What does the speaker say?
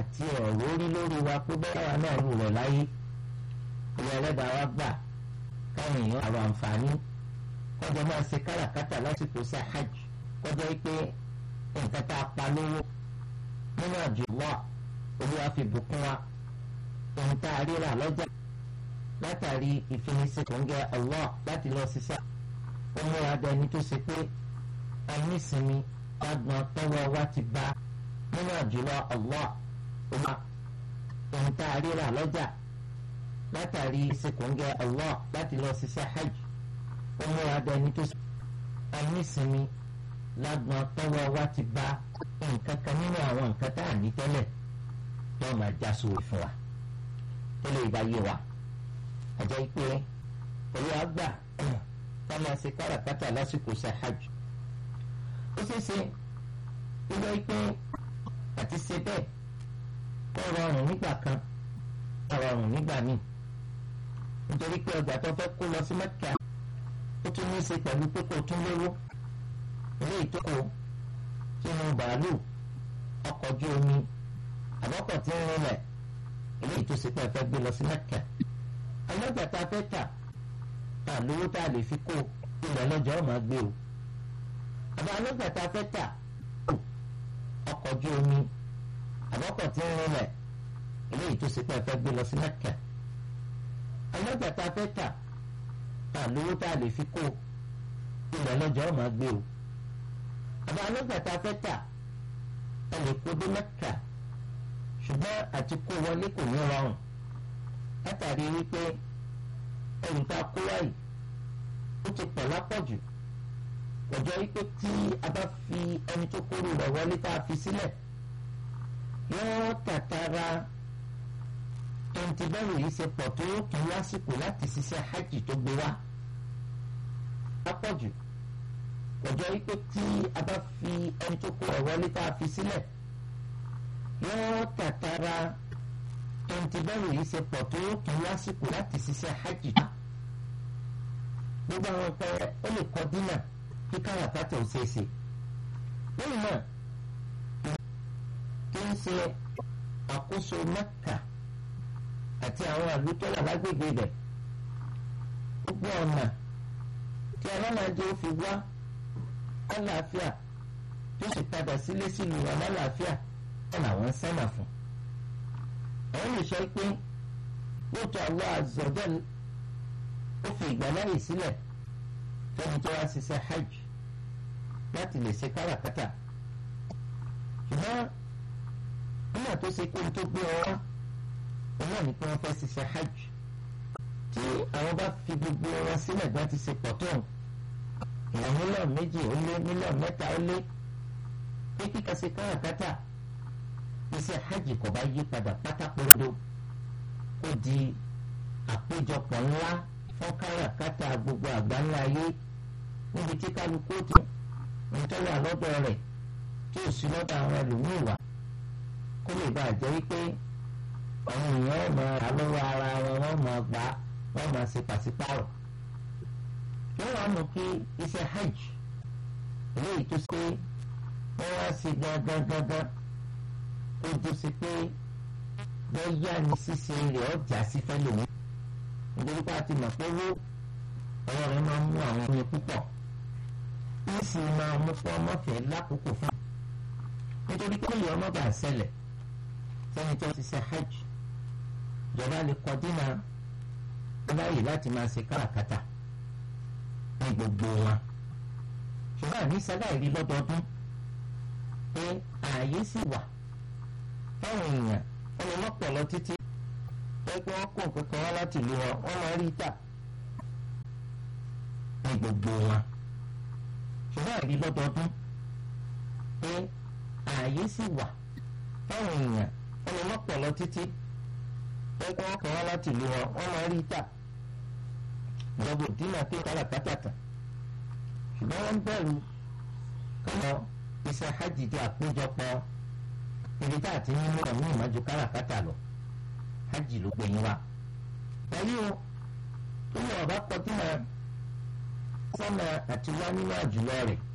àti ẹ̀rọ orí lórí wa pé bẹ́ẹ̀ wà náà rú rẹ̀ láyé ilé ẹlẹ́dàá wa gbà káwọn èèyàn àrò àǹfààní kọjá máa ṣe káràkátà lásìkò sí hajj kọjá pé nǹkan tá a pa lówó nínú àjò wà olúwa fi bùkún wa ohun tá a ríra lọ́jà látàrí ìfinisí kòńgẹ́ Allah láti lọ ṣiṣẹ́ ó múra dẹni tó ṣe pé a ní ìsinmi lágbọn tọwọ́ wa ti bá nínú àjùlọ Allah olúwa ohun tá a ríra lọ́jà látàrí ìsìnkúngẹ́ Allah láti lọ ṣiṣẹ́ hajj ó múra dẹni tó ṣe pé a ní ìsinmi lágbọn tọwọ́ wa ti bá nǹkan kan nínú àwọn nǹkan tá a ní tẹ́lẹ̀ yóò máa já sórí fún wa tẹ́lẹ̀ ìbá yé wa àjẹ́ pé olú àgbà ká máa ṣe káràkátà lásìkò ṣe hajj ó ṣeé ṣe ilé pé àti ṣe bẹ́ẹ̀ kó rọrùn nígbà kan kó rọrùn nígbà míì nítorí pé ọjà tó fẹ́ kó lọ sí Mẹ́kà ó tún ní í ṣe pẹ̀lú pé kó tún lówó ilé ìtókò sínú bàálù ọkọ̀ ojú omi àbọ̀kọ̀ tí ń rinlẹ̀ ilé ìtòsípẹ́ fẹ́ gbé lọ sí Mẹ́kà ọlọ́jà tá a fẹ́ tà tà lówó tá a lè fi kó ilẹ̀ lọ́jọ́ ọ̀ máa gbé o àbá ọlọ́jà tá a fẹ́ tà ọkọ̀ ojú omi àbọ̀kọ̀ tí ń rinlẹ̀ ilé ìtòsípẹ́ fẹ́ gbé lọ sí Mẹ́kà ọlọ́jà tá a fẹ́ tà tà lówó tá a lè fi kó ilẹ̀ lọ́jọ́ ọ̀ máa gbé o àbá ọlọ́jà tá a fẹ́ tà ẹ lè kó dé Mẹ́kà ṣùgbọ́n àti kó wọlé kò ní rọrùn látàrí wípé ẹrù tá a kó wáyé ó ti pọ̀ lápọ̀jù ọjọ́ wípé tí a bá fi ẹni tó kóró rẹ̀ wọlé tá a fi sílẹ̀ yóò tàtàrà tonti bẹ́rù yìí ṣe pọ̀ tó tún lásìkò láti ṣiṣẹ́ hajj tó gbé wá lápọ̀jù ọjọ́ wípé tí a bá fi ẹni tó kóró rẹ̀ wọlé tá a fi sílẹ̀ yóò tàtàrà tonti bẹ́rù yìí ṣe pọ̀ tó tún lásìkò láti ṣiṣẹ́ hajj tó gbogbo àwọn ọ̀pẹ ó lè kọ́ dínà kí káràkátà ò ṣeé ṣe lẹ́yìn náà kí ń ṣe àkóso Mẹ́kà àti àwọn àlùtọ́lá lágbègbè rẹ̀ gbogbo ọ̀nà tí alálàájẹ́ ó fi wá àlàáfíà tó sì padà sílé sílùú alálàáfíà ẹ̀ làwọn sánà fún àwọn lè sọ pé lóòótọ́ Allah azza wa jal ó fi ìgbàláyè sílẹ̀ fẹ́ni tó wá ṣiṣẹ́ hajj láti lè ṣe káràkátà ṣùgbọ́n nígbà tó ṣe pé tó gbé ọ wá òun náà ní pé wọ́n fẹ́ ṣiṣẹ́ hajj tí àwọn bá fi gbogbo wọn sílẹ̀ bá ti ṣe pọ̀ tó ìwọ̀n mílíọ̀nù méjì ó lé mílíọ̀nù mẹ́ta ó lé pé kíkà ṣe káràkátà iṣẹ́ hajj kò bá yí padà pátákórodo ó di àpéjọpọ̀ ńlá fún káràkátà gbogbo àgbáńlá ayé níbi tí kálukú ti ń tọ́wọ́ àlọ́dọ̀ rẹ̀ tí ò sí lọ́dọ̀ àwọn ẹlòmíì wá kó lè bàa jẹ́ wípé àwọn èèyàn máa rà lọ́wọ́ ara wọn wọ́n máa gbà wọ́n máa ṣe pàṣípàrọ̀ yóò wá mú kí iṣẹ́ hajj eléyìí tó ṣe wọ́n wá sí gangan gangan ó tó ṣe pé bóyá ní ṣíṣe rẹ̀ ọjà sí fẹ́lòmí nítorí pé a ti mọ̀ pé owó ọ̀rọ̀ rẹ̀ máa ń mú àwọn oyin púpọ̀ ó sì máa mú fún ọmọfẹ́ lákòókò fún un nítorí pé ìyá ọmọ bá ṣẹlẹ̀ sẹ́ni tó ti ṣe hajj ìjọba lè kọ dínà báyìí láti máa ṣe káràkátà ní gbogbo wọn ṣùgbọ́n àní sáláì rí lọ́dọọdún pé ààyè sì wà fáwọn èèyàn ọmọ lọ́pọ̀lọ́ títí pẹ́pẹ́ wọn kó nǹkan kan wá láti ìlú wọn wọ́n máa rí tà ní gbogbo wọn ṣùgbọ́n àrí lọ́dọọdún pé ààyè sì wà fáwọn èèyàn ọmọ lọ́pọ̀lọ́ títí pẹ́pẹ́ wọn kàn wá láti ìlú wọn wọ́n máa rí tà ìjọba òdínà pé káràkátà tà ṣùgbọ́n wọ́n bẹ̀rù kọ́nà iṣẹ́ hajj di àpéjọpọ̀ ibi tá a ti ní mú ọ̀hún ìmọ̀jú káràkátà lọ hajj ló gbẹ̀yìn wa. Pẹ̀lú o tó yẹ ọ̀bá kọ tí máa sọ́nà àti wá nínú àjùlọ rẹ̀